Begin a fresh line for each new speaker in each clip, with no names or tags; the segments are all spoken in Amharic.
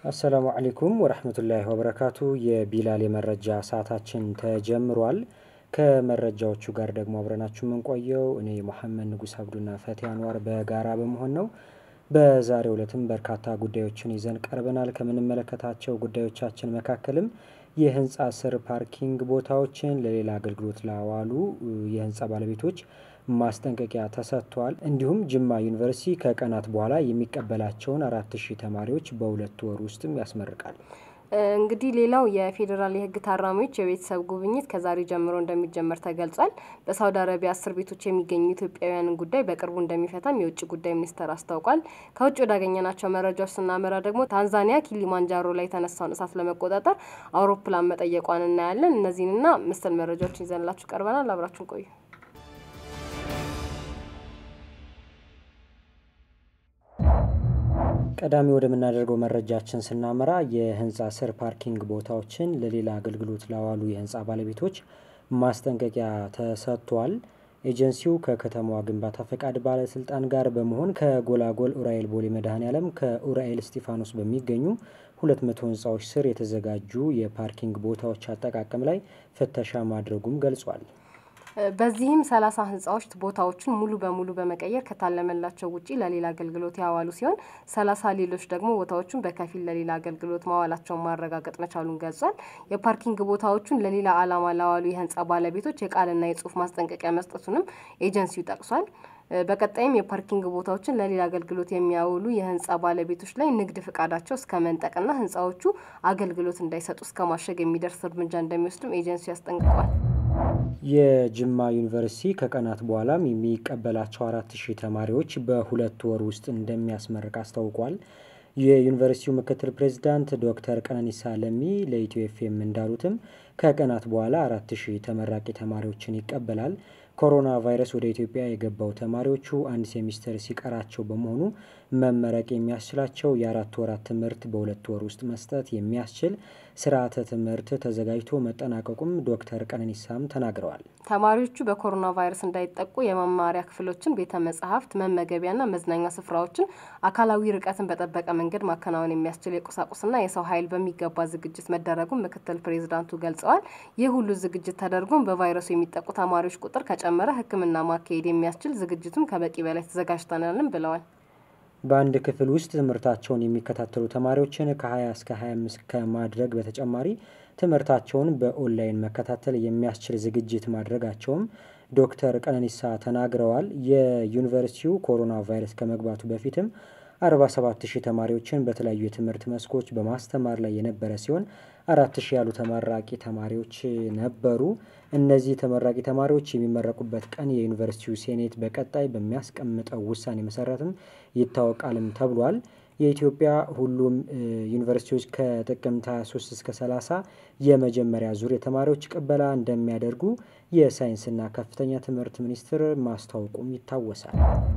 አሰላሙ አሌይኩም ወረህመቱላሂ ወበረካቱ የቢላል የመረጃ ሰዓታችን ተጀምሯል። ከመረጃዎቹ ጋር ደግሞ አብረናችሁ የምንቆየው እኔ መሐመድ ንጉስ አብዱና ፈቲ አንዋር በጋራ በመሆን ነው። በዛሬው ዕለትም በርካታ ጉዳዮችን ይዘን ቀርበናል። ከምንመለከታቸው ጉዳዮቻችን መካከልም የህንፃ ስር ፓርኪንግ ቦታዎችን ለሌላ አገልግሎት ላዋሉ የህንፃ ባለቤቶች ማስጠንቀቂያ ተሰጥቷል። እንዲሁም ጅማ ዩኒቨርሲቲ ከቀናት በኋላ የሚቀበላቸውን አራት ሺህ ተማሪዎች በሁለት ወር ውስጥም ያስመርቃል።
እንግዲህ ሌላው የፌዴራል የህግ ታራሚዎች የቤተሰብ ጉብኝት ከዛሬ ጀምሮ እንደሚጀመር ተገልጿል። በሳውዲ አረቢያ እስር ቤቶች የሚገኙ ኢትዮጵያውያንን ጉዳይ በቅርቡ እንደሚፈታም የውጭ ጉዳይ ሚኒስቴር አስታውቋል። ከውጭ ወዳገኘናቸው መረጃዎች ስናመራ ደግሞ ታንዛኒያ ኪሊማንጃሮ ላይ የተነሳውን እሳት ለመቆጣጠር አውሮፕላን መጠየቋን እናያለን። እነዚህንና መሰል መረጃዎችን ይዘንላችሁ ቀርበናል። አብራችሁን ቆዩ።
ቀዳሚ ወደምናደርገው መረጃችን ስናመራ የህንፃ ስር ፓርኪንግ ቦታዎችን ለሌላ አገልግሎት ላዋሉ የህንፃ ባለቤቶች ማስጠንቀቂያ ተሰጥቷል። ኤጀንሲው ከከተማዋ ግንባታ ፈቃድ ባለስልጣን ጋር በመሆን ከጎላጎል ኡራኤል ቦሌ መድኃኔ ዓለም ከኡራኤል እስጢፋኖስ በሚገኙ ሁለት መቶ ህንፃዎች ስር የተዘጋጁ የፓርኪንግ ቦታዎች አጠቃቀም ላይ ፍተሻ ማድረጉም ገልጿል።
በዚህም ሰላሳ ህንፃዎች ቦታዎችን ሙሉ በሙሉ በመቀየር ከታለመላቸው ውጪ ለሌላ አገልግሎት ያዋሉ ሲሆን ሰላሳ ሌሎች ደግሞ ቦታዎቹን በከፊል ለሌላ አገልግሎት ማዋላቸውን ማረጋገጥ መቻሉን ገልጿል። የፓርኪንግ ቦታዎቹን ለሌላ ዓላማ ላዋሉ የህንፃ ባለቤቶች የቃልና የጽሁፍ ማስጠንቀቂያ መስጠቱንም ኤጀንሲው ጠቅሷል። በቀጣይም የፓርኪንግ ቦታዎችን ለሌላ አገልግሎት የሚያውሉ የህንፃ ባለቤቶች ላይ ንግድ ፍቃዳቸው እስከ መንጠቅና ህንፃዎቹ አገልግሎት እንዳይሰጡ እስከ ማሸግ የሚደርስ እርምጃ እንደሚወስድም ኤጀንሲው ያስጠንቅቋል።
የጅማ ዩኒቨርሲቲ ከቀናት በኋላም የሚቀበላቸው አራት ሺህ ተማሪዎች በሁለት ወር ውስጥ እንደሚያስመርቅ አስታውቋል። የዩኒቨርሲቲው ምክትል ፕሬዚዳንት ዶክተር ቀነኒሳ ለሚ ለኢትዮ ኤፍኤም እንዳሉትም ከቀናት በኋላ አራት ሺህ ተመራቂ ተማሪዎችን ይቀበላል። ኮሮና ቫይረስ ወደ ኢትዮጵያ የገባው ተማሪዎቹ አንድ ሴሚስተር ሲቀራቸው በመሆኑ መመረቅ የሚያስችላቸው የአራት ወራት ትምህርት በሁለት ወር ውስጥ መስጠት የሚያስችል ስርዓተ ትምህርት ተዘጋጅቶ መጠናቀቁም ዶክተር ቀነኒሳም ተናግረዋል።
ተማሪዎቹ በኮሮና ቫይረስ እንዳይጠቁ የመማሪያ ክፍሎችን፣ ቤተ መጻሕፍት፣ መመገቢያና መዝናኛ ስፍራዎችን አካላዊ ርቀትን በጠበቀ መንገድ ማከናወን የሚያስችል የቁሳቁስና የሰው ኃይል በሚገባ ዝግጅት መደረጉን ምክትል ፕሬዚዳንቱ ገልጸዋል። ይህ ሁሉ ዝግጅት ተደርጎም በቫይረሱ የሚጠቁ ተማሪዎች ቁጥር ከጨመረ ሕክምና ማካሄድ የሚያስችል ዝግጅቱም ከበቂ በላይ ተዘጋጅተናልም ብለዋል።
በአንድ ክፍል ውስጥ ትምህርታቸውን የሚከታተሉ ተማሪዎችን ከ20 እስከ 25 ከማድረግ በተጨማሪ ትምህርታቸውን በኦንላይን መከታተል የሚያስችል ዝግጅት ማድረጋቸውም ዶክተር ቀነኒሳ ተናግረዋል። የዩኒቨርሲቲው ኮሮና ቫይረስ ከመግባቱ በፊትም 47 ሺህ ተማሪዎችን በተለያዩ የትምህርት መስኮች በማስተማር ላይ የነበረ ሲሆን አራት ሺህ ያሉ ተመራቂ ተማሪዎች ነበሩ። እነዚህ ተመራቂ ተማሪዎች የሚመረቁበት ቀን የዩኒቨርሲቲው ሴኔት በቀጣይ በሚያስቀምጠው ውሳኔ መሰረትም ይታወቃልም ተብሏል። የኢትዮጵያ ሁሉም ዩኒቨርሲቲዎች ከጥቅምት 23 እስከ 30 የመጀመሪያ ዙር የተማሪዎች ቅበላ እንደሚያደርጉ የሳይንስና ከፍተኛ ትምህርት ሚኒስቴር ማስታወቁም ይታወሳል።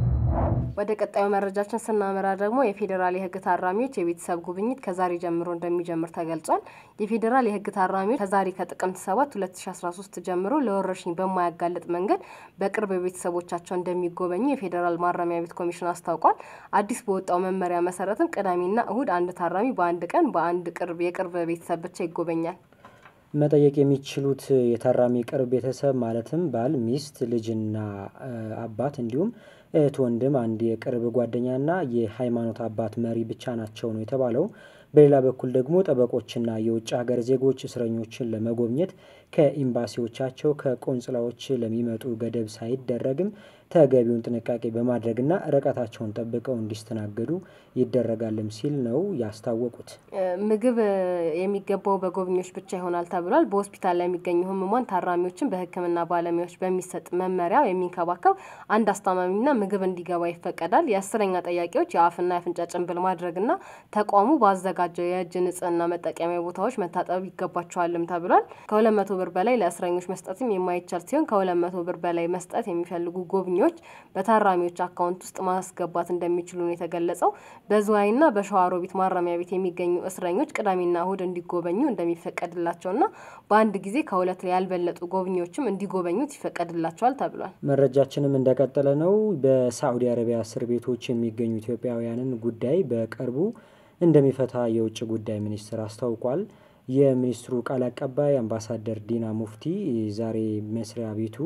ወደ ቀጣዩ መረጃችን ስናመራ ደግሞ የፌዴራል የሕግ ታራሚዎች የቤተሰብ ጉብኝት ከዛሬ ጀምሮ እንደሚጀምር ተገልጿል። የፌዴራል የሕግ ታራሚዎች ከዛሬ ከጥቅምት 7 2013 ጀምሮ ለወረርሽኝ በማያጋልጥ መንገድ በቅርብ ቤተሰቦቻቸው እንደሚጎበኙ የፌዴራል ማረሚያ ቤት ኮሚሽን አስታውቋል። አዲስ በወጣው መመሪያ መሰረትም ቅዳሜና እሁድ አንድ ታራሚ በአንድ ቀን በአንድ ቅርብ የቅርብ ቤተሰብ ብቻ ይጎበኛል።
መጠየቅ የሚችሉት የታራሚ ቅርብ ቤተሰብ ማለትም ባል፣ ሚስት፣ ልጅና አባት እንዲሁም እህት፣ ወንድም፣ አንድ የቅርብ ጓደኛና የሃይማኖት አባት መሪ ብቻ ናቸው ነው የተባለው። በሌላ በኩል ደግሞ ጠበቆችና የውጭ ሀገር ዜጎች እስረኞችን ለመጎብኘት ከኤምባሲዎቻቸው ከቆንጽላዎች ለሚመጡ ገደብ ሳይደረግም ተገቢውን ጥንቃቄ በማድረግና ርቀታቸውን ጠብቀው እንዲስተናገዱ ይደረጋልም ሲል ነው ያስታወቁት።
ምግብ የሚገባው በጎብኚዎች ብቻ ይሆናል ተብሏል። በሆስፒታል ላይ የሚገኙ ህሙማን ታራሚዎችን በሕክምና ባለሙያዎች በሚሰጥ መመሪያ የሚንከባከብ አንድ አስታማሚና ምግብ እንዲገባ ይፈቀዳል። የአስረኛ ጠያቂዎች የአፍና የአፍንጫ ጭንብል ማድረግና ተቋሙ ባዘጋጀው የእጅ ንጽህና መጠቀሚያ ቦታዎች መታጠብ ይገባቸዋልም ተብሏል። ከሁለት መቶ ብር በላይ ለእስረኞች መስጠትም የማይቻል ሲሆን ከሁለት መቶ ብር በላይ መስጠት የሚፈልጉ ጎብኚዎች በታራሚዎች አካውንት ውስጥ ማስገባት እንደሚችሉ ነው የተገለጸው። በዝዋይና በሸዋሮቢት ማረሚያ ቤት የሚገኙ እስረኞች ቅዳሜና እሁድ እንዲጎበኙ እንደሚፈቀድላቸውና በአንድ ጊዜ ከሁለት ያልበለጡ ጎብኚዎችም እንዲጎበኙት ይፈቀድላቸዋል ተብሏል።
መረጃችንም እንደቀጠለ ነው። በሳዑዲ አረቢያ እስር ቤቶች የሚገኙ ኢትዮጵያውያንን ጉዳይ በቅርቡ እንደሚፈታ የውጭ ጉዳይ ሚኒስትር አስታውቋል። የሚኒስትሩ ቃል አቀባይ አምባሳደር ዲና ሙፍቲ ዛሬ መስሪያ ቤቱ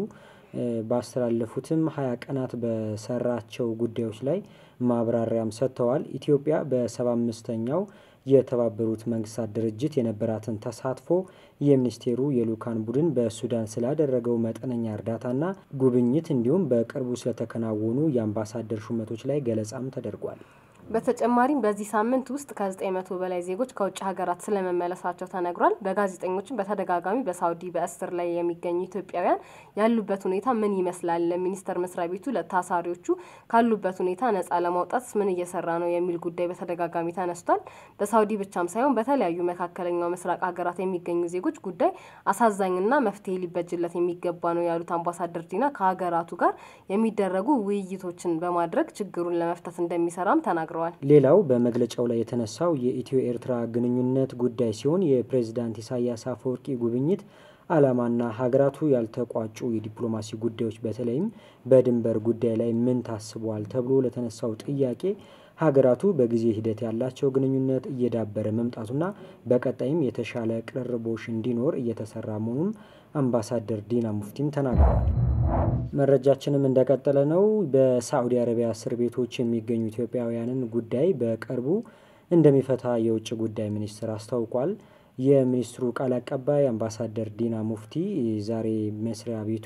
ባስተላለፉትም ሀያ ቀናት በሰራቸው ጉዳዮች ላይ ማብራሪያም ሰጥተዋል። ኢትዮጵያ በሰባ አምስተኛው የተባበሩት መንግስታት ድርጅት የነበራትን ተሳትፎ የሚኒስቴሩ የልኡካን ቡድን በሱዳን ስላደረገው መጠነኛ እርዳታና ጉብኝት እንዲሁም በቅርቡ ስለተከናወኑ የአምባሳደር ሹመቶች ላይ ገለጻም ተደርጓል።
በተጨማሪም በዚህ ሳምንት ውስጥ ከ900 በላይ ዜጎች ከውጭ ሀገራት ስለመመለሳቸው ተነግሯል። በጋዜጠኞችም በተደጋጋሚ በሳውዲ በእስር ላይ የሚገኙ ኢትዮጵያውያን ያሉበት ሁኔታ ምን ይመስላል? ሚኒስቴር መስሪያ ቤቱ ለታሳሪዎቹ ካሉበት ሁኔታ ነጻ ለማውጣት ምን እየሰራ ነው የሚል ጉዳይ በተደጋጋሚ ተነስቷል። በሳውዲ ብቻም ሳይሆን በተለያዩ መካከለኛው ምስራቅ ሀገራት የሚገኙ ዜጎች ጉዳይ አሳዛኝና መፍትሄ ሊበጅለት የሚገባ ነው ያሉት አምባሳደር ዲና ከሀገራቱ ጋር የሚደረጉ ውይይቶችን በማድረግ ችግሩን ለመፍታት እንደሚሰራም ተናግረዋል።
ሌላው በመግለጫው ላይ የተነሳው የኢትዮ ኤርትራ ግንኙነት ጉዳይ ሲሆን የፕሬዝዳንት ኢሳያስ አፈወርቂ ጉብኝት ዓላማና ሀገራቱ ያልተቋጩ የዲፕሎማሲ ጉዳዮች በተለይም በድንበር ጉዳይ ላይ ምን ታስቧል ተብሎ ለተነሳው ጥያቄ ሀገራቱ በጊዜ ሂደት ያላቸው ግንኙነት እየዳበረ መምጣቱና በቀጣይም የተሻለ ቅርርቦሽ እንዲኖር እየተሰራ መሆኑን አምባሳደር ዲና ሙፍቲም ተናግረዋል። መረጃችንም እንደቀጠለ ነው። በሳዑዲ አረቢያ እስር ቤቶች የሚገኙ ኢትዮጵያውያንን ጉዳይ በቅርቡ እንደሚፈታ የውጭ ጉዳይ ሚኒስትር አስታውቋል። የሚኒስትሩ ቃል አቀባይ አምባሳደር ዲና ሙፍቲ ዛሬ መስሪያ ቤቱ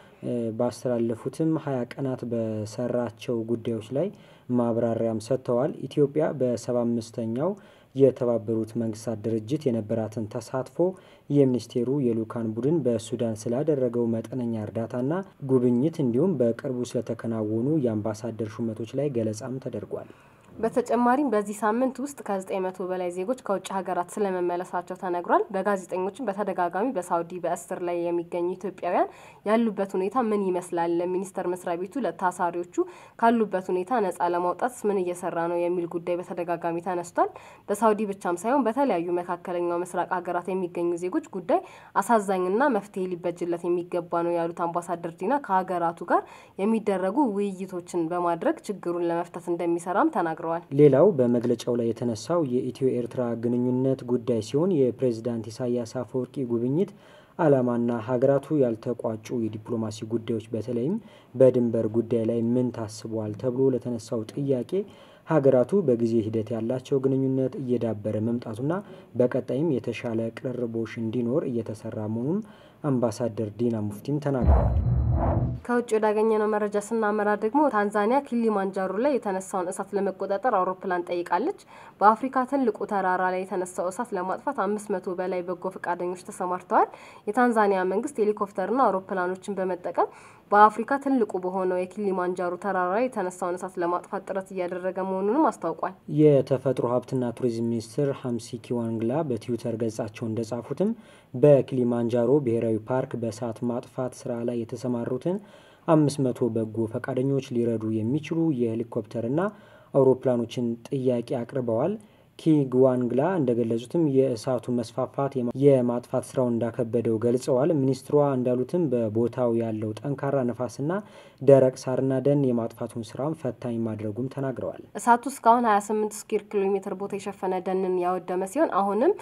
ባስተላለፉትም ሀያ ቀናት በሰራቸው ጉዳዮች ላይ ማብራሪያም ሰጥተዋል። ኢትዮጵያ በሰባ አምስተኛው የተባበሩት መንግስታት ድርጅት የነበራትን ተሳትፎ የሚኒስቴሩ የልኡካን ቡድን በሱዳን ስላደረገው መጠነኛ እርዳታና ጉብኝት እንዲሁም በቅርቡ ስለተከናወኑ የአምባሳደር ሹመቶች ላይ ገለጻም ተደርጓል።
በተጨማሪም በዚህ ሳምንት ውስጥ ከ900 በላይ ዜጎች ከውጭ ሀገራት ስለመመለሳቸው ተነግሯል። በጋዜጠኞችም በተደጋጋሚ በሳውዲ በእስር ላይ የሚገኙ ኢትዮጵያውያን ያሉበት ሁኔታ ምን ይመስላል? ሚኒስቴር መስሪያ ቤቱ ለታሳሪዎቹ ካሉበት ሁኔታ ነጻ ለማውጣት ምን እየሰራ ነው የሚል ጉዳይ በተደጋጋሚ ተነስቷል። በሳውዲ ብቻም ሳይሆን በተለያዩ መካከለኛው ምስራቅ ሀገራት የሚገኙ ዜጎች ጉዳይ አሳዛኝና መፍትሄ ሊበጅለት የሚገባ ነው ያሉት አምባሳደር ዲና ከሀገራቱ ጋር የሚደረጉ ውይይቶችን በማድረግ ችግሩን ለመፍታት እንደሚሰራም ተናግረዋል።
ሌላው በመግለጫው ላይ የተነሳው የኢትዮ ኤርትራ ግንኙነት ጉዳይ ሲሆን የፕሬዝዳንት ኢሳያስ አፈወርቂ ጉብኝት ዓላማና ሀገራቱ ያልተቋጩ የዲፕሎማሲ ጉዳዮች በተለይም በድንበር ጉዳይ ላይ ምን ታስቧል ተብሎ ለተነሳው ጥያቄ ሀገራቱ በጊዜ ሂደት ያላቸው ግንኙነት እየዳበረ መምጣቱና በቀጣይም የተሻለ ቅርርቦሽ እንዲኖር እየተሰራ መሆኑን አምባሳደር ዲና ሙፍቲም ተናግረዋል።
ከውጭ ወዳገኘነው መረጃ ስናመራ ደግሞ ታንዛኒያ ኪሊማንጃሮ ላይ የተነሳውን እሳት ለመቆጣጠር አውሮፕላን ጠይቃለች። በአፍሪካ ትልቁ ተራራ ላይ የተነሳው እሳት ለማጥፋት አምስት መቶ በላይ በጎ ፈቃደኞች ተሰማርተዋል። የታንዛኒያ መንግስት ሄሊኮፕተርና አውሮፕላኖችን በመጠቀም በአፍሪካ ትልቁ በሆነው የኪሊማንጃሮ ተራራ ላይ የተነሳውን እሳት ለማጥፋት ጥረት እያደረገ መሆኑንም አስታውቋል።
የተፈጥሮ ሀብትና ቱሪዝም ሚኒስትር ሀምሲ ኪዋንግላ በትዊተር ገጻቸው እንደጻፉትም በኪሊማንጃሮ ብሔራዊ ፓርክ በእሳት ማጥፋት ስራ ላይ የተሰማሩትን አምስት መቶ በጎ ፈቃደኞች ሊረዱ የሚችሉ የሄሊኮፕተርና አውሮፕላኖችን ጥያቄ አቅርበዋል። ኪግዋንግላ እንደገለጹትም የእሳቱ መስፋፋት የማጥፋት ስራው እንዳከበደው ገልጸዋል። ሚኒስትሯ እንዳሉትም በቦታው ያለው ጠንካራ ነፋስና ደረቅ ሳርና ደን የማጥፋቱን ስራም ፈታኝ ማድረጉም ተናግረዋል።
እሳቱ እስካሁን 28 ስኩዌር ኪሎ ሜትር ቦታ የሸፈነ ደንን ያወደመ ሲሆን አሁንም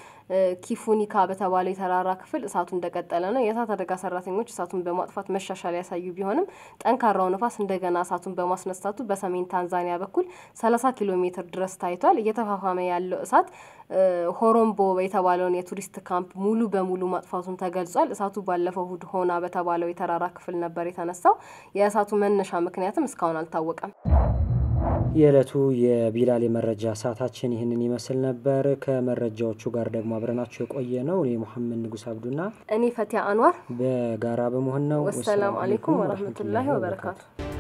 ኪፉኒካ በተባለው የተራራ ክፍል እሳቱ እንደቀጠለ ነው። የእሳት አደጋ ሰራተኞች እሳቱን በማጥፋት መሻሻል ያሳዩ ቢሆንም ጠንካራው ነፋስ እንደገና እሳቱን በማስነሳቱ በሰሜን ታንዛኒያ በኩል 30 ኪሎ ሜትር ድረስ ታይቷል። እየተፋፋመ ያለው እሳት ሆሮምቦ የተባለውን የቱሪስት ካምፕ ሙሉ በሙሉ ማጥፋቱን ተገልጿል። እሳቱ ባለፈው እሁድ ሆና በተባለው የተራራ ክፍል ነበር የተነሳው። የእሳቱ መነሻ ምክንያትም እስካሁን አልታወቀም።
የዕለቱ የቢላል የመረጃ ሰዓታችን ይህንን ይመስል ነበር። ከመረጃዎቹ ጋር ደግሞ አብረናችሁ የቆየ ነው እኔ ሙሐመድ ንጉስ አብዱና
እኔ ፈቲያ አንዋር
በጋራ በመሆን ነው።
ወሰላም አሌይኩም ወረህመቱላሂ ወበረካቱ